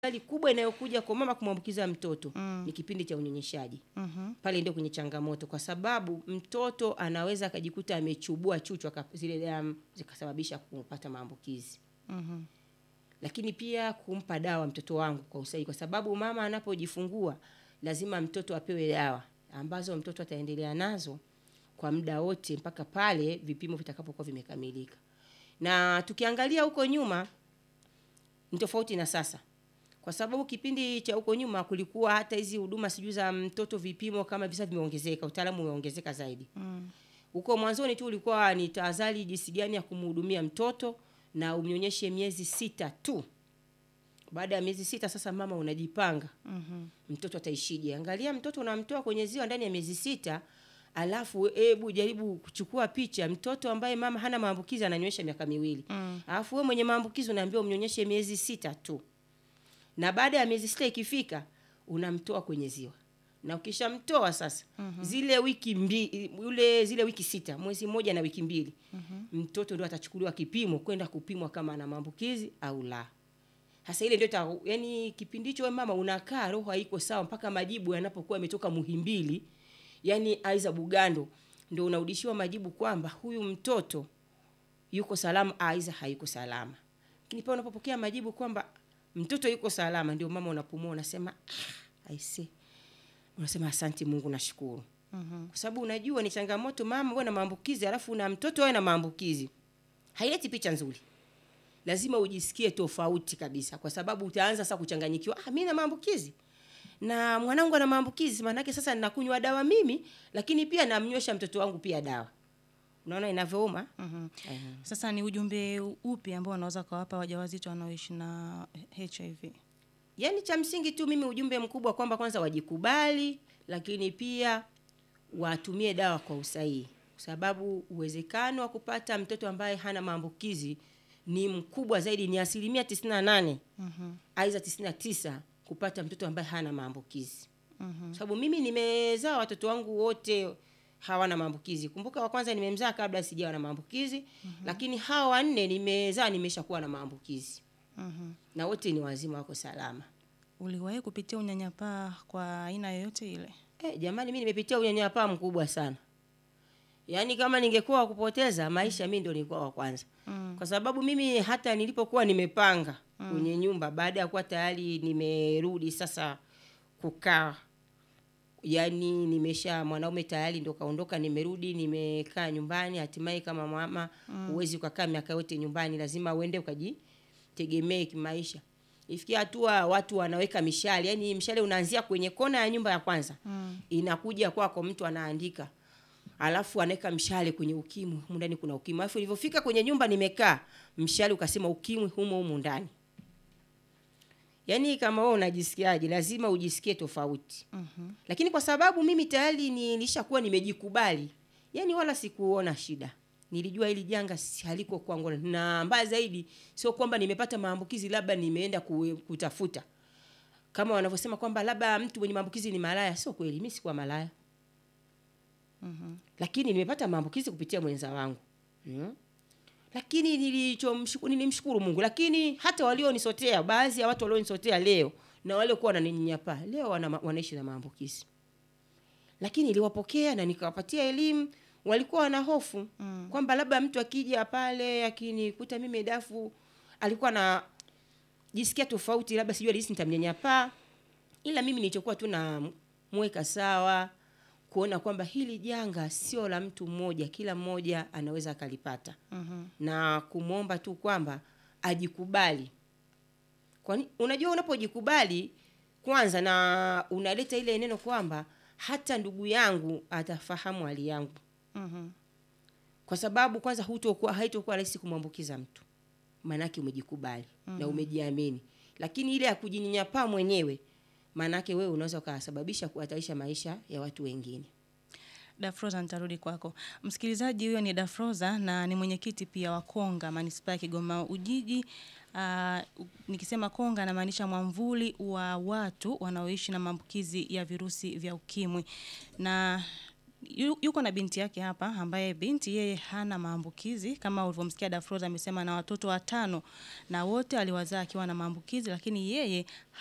hatari kubwa inayokuja kwa mama kumwambukiza mtoto ni kipindi cha unyonyeshaji. Pale ndio kwenye changamoto, kwa sababu mtoto anaweza akajikuta amechubua chuchu aka- zile damu zikasababisha kupata maambukizi. Lakini pia kumpa dawa mtoto wangu kwa usahihi, kwa sababu mama anapojifungua lazima mtoto apewe dawa ambazo mtoto ataendelea nazo kwa muda wote mpaka pale vipimo vitakapokuwa vimekamilika. Na tukiangalia huko nyuma ni tofauti na sasa, kwa sababu kipindi cha huko nyuma kulikuwa hata hizi huduma sijui za mtoto vipimo kama visa vimeongezeka, utaalamu umeongezeka zaidi. Huko mwanzoni tu ulikuwa ni tahadhari jinsi gani ya kumhudumia mtoto na umnyonyeshe miezi sita tu. Baada ya miezi sita sasa mama unajipanga mtoto ataishije. Angalia mtoto unamtoa kwenye ziwa ndani ya miezi sita, alafu hebu jaribu kuchukua picha mtoto ambaye mama hana maambukizi ananywesha miaka miwili alafu wewe mwenye maambukizi unaambiwa umnyonyeshe miezi sita tu, na baada ya miezi sita ikifika unamtoa kwenye ziwa na ukishamtoa sasa zile wiki mbili ule zile wiki sita mwezi mmoja na wiki mbili mtoto ndio atachukuliwa kipimo kwenda kupimwa kama ana maambukizi au la. Sasa ile ndio ita- yani kipindi hicho wewe mama unakaa roho haiko sawa mpaka majibu yanapokuwa yametoka Muhimbili, yani aiza Bugando, ndio unarudishiwa majibu kwamba huyu mtoto yuko salama aiza hayuko salama. Lakini pale unapopokea majibu kwamba mtoto yuko salama, ndio mama unapumua unasema ah, I see. Unasema asante Mungu, nashukuru. Kwa sababu unajua ni changamoto mama wewe na maambukizi, alafu na mtoto wewe na maambukizi, haileti picha nzuri lazima ujisikie tofauti kabisa, kwa sababu utaanza sasa kuchanganyikiwa. Ah, mimi na maambukizi na mwanangu ana maambukizi, maanake sasa ninakunywa dawa mimi, lakini pia namnywesha mtoto wangu pia dawa. Unaona inavyouma? Eh. Sasa ni ujumbe upi ambao unaweza kuwapa wajawazito wanaoishi na HIV? Yaani cha msingi tu mimi ujumbe mkubwa kwamba kwanza wajikubali, lakini pia watumie dawa kwa usahihi, kwa sababu uwezekano wa kupata mtoto ambaye hana maambukizi ni mkubwa zaidi, ni asilimia 98 aidha 99 kupata mtoto ambaye hana maambukizi. Kwa sababu mimi nimezaa watoto wangu wote hawana maambukizi. Kumbuka wa kwanza nimemzaa kabla sijawa na maambukizi, lakini hawa wanne nimezaa nimeshakuwa na maambukizi na wote ni wazima, wako salama. Uliwahi kupitia unyanyapaa kwa aina yoyote ile? Eh, jamani, mi nimepitia unyanyapaa mkubwa sana. Yaani kama ningekuwa wa kupoteza maisha, mi ndo nilikuwa wa kwanza, kwa sababu mimi hata nilipokuwa nimepanga kwenye nyumba, baada ya kuwa tayari nimerudi sasa kukaa, yaani nimesha mwanaume tayari ndo kaondoka, nimerudi nimekaa nyumbani. Hatimaye kama mama huwezi ukakaa miaka yote nyumbani, lazima uende ukajitegemee kimaisha. Ifikia hatua watu wanaweka mishale, yaani mshale unaanzia kwenye kona ya nyumba ya kwanza inakuja kwako, mtu anaandika alafu anaweka mshale kwenye ukimwi, humu ndani kuna ukimwi. Alafu ilivyofika kwenye nyumba nimekaa, mshale ukasema ukimwi humo humu ndani. Yaani kama wewe unajisikiaje, lazima ujisikie tofauti. Lakini kwa sababu mimi tayari nilishakuwa nimejikubali, yaani wala sikuona shida. Nilijua hili janga si- haliko kwangu, na mbaya zaidi sio kwamba nimepata maambukizi labda nimeenda ku- kutafuta kama wanavyosema kwamba labda mtu mwenye maambukizi ni malaya. Sio kweli, mimi sikuwa malaya lakini nimepata maambukizi kupitia mwenza wangu mm. Lakini nilichomshukuru nilimshukuru Mungu, lakini hata walionisotea, baadhi ya watu walionisotea leo na waliokuwa wananinyanyapaa leo wana, wanaishi na maambukizi, lakini niliwapokea na nikawapatia elimu. Walikuwa wana hofu kwamba labda mtu akija pale akinikuta mimi dafu, alikuwa na jisikia tofauti, labda sijui alihisi nitamnyanyapaa, ila mimi nilichokuwa tu namweka sawa kuona kwamba hili janga sio la mtu mmoja, kila mmoja anaweza akalipata na kumwomba tu kwamba ajikubali. Kwani unajua unapojikubali kwanza, na unaleta ile neno kwamba hata ndugu yangu atafahamu hali yangu, kwa sababu kwanza hutokuwa haitokuwa rahisi kumwambukiza mtu, maanake umejikubali na umejiamini. Lakini ile ya kujinyanyapaa mwenyewe, maanake wewe unaweza ukasababisha kuhatarisha maisha ya watu wengine. Dafroza, nitarudi kwako. Msikilizaji, huyo ni Dafroza na ni mwenyekiti pia wa Konga manispaa ya Kigoma Ujiji. Uh, nikisema Konga namaanisha mwamvuli wa watu wanaoishi na maambukizi ya virusi vya ukimwi na yu- yuko na binti yake hapa ambaye binti yeye hana maambukizi kama ulivyomsikia Dafroza amesema na watoto watano na wote aliwazaa akiwa na maambukizi lakini yeye